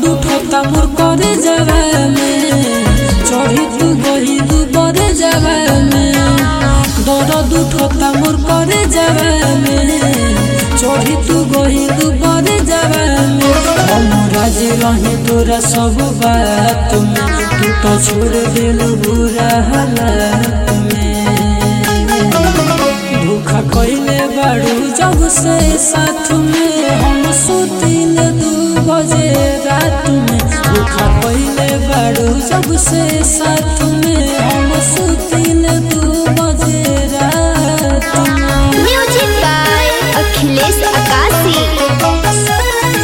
उठता मोर करे जगह में चढ़ी तू गही तू बड़े जगह में दर्द उठता मोर करे जगह में चढ़ी तू गही तू बड़े जगह में हम राजे रहे तोरा सब बात में तू तो छोड़ दिल बुरा हालत में धोखा कइले बाड़ू जब से साथ में हम सुतिल दू बजे रात में धोखा कइले बाड़ू जब से साथ में हम सुतिल दू बजे रात में म्यूजिक बाय अखिलेश आकाशी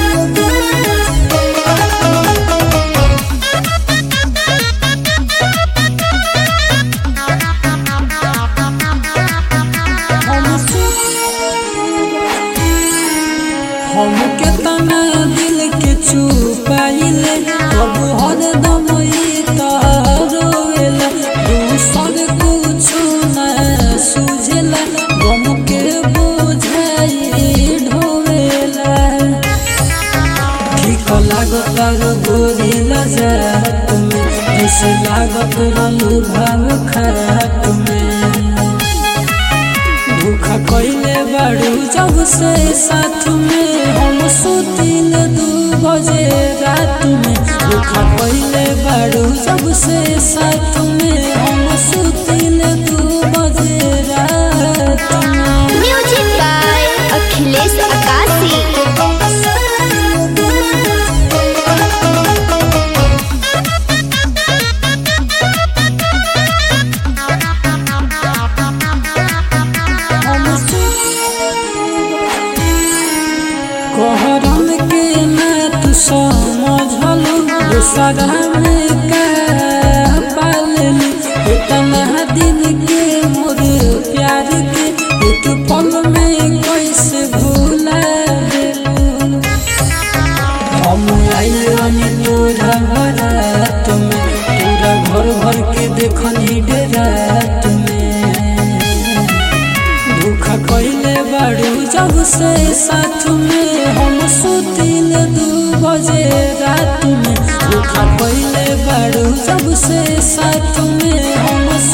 हम केतना दिल के छुपाइले अब हर दम ई रोवेला दूसर कुछु न सुझेला गम के बोझाई ढोवेला ठीक लागत रो गोरी लजात में ऐसे लागत रलू भाव खात में धोखा कइले बाड़ू जब से साथ में हम सुतिल दू बजे रात में धोखा कइले बाड़ू जब से साथ में हम सुतिल दू बजे रात में म्यूजिक बाय अखिलेश आकाशी कहरम के ना तू समझलू दूसरा में का पालनी इतना दिन के मोर प्यार के एक पल में कैसे भूला देलू हम आइल तोरा रात में तोरा घर भर के देखनी रात में धोखा कइले बाड़ू जब से साथ में हम सुतिल दू बजे रात में धोखा कइले बाड़ू जब से साथ में हम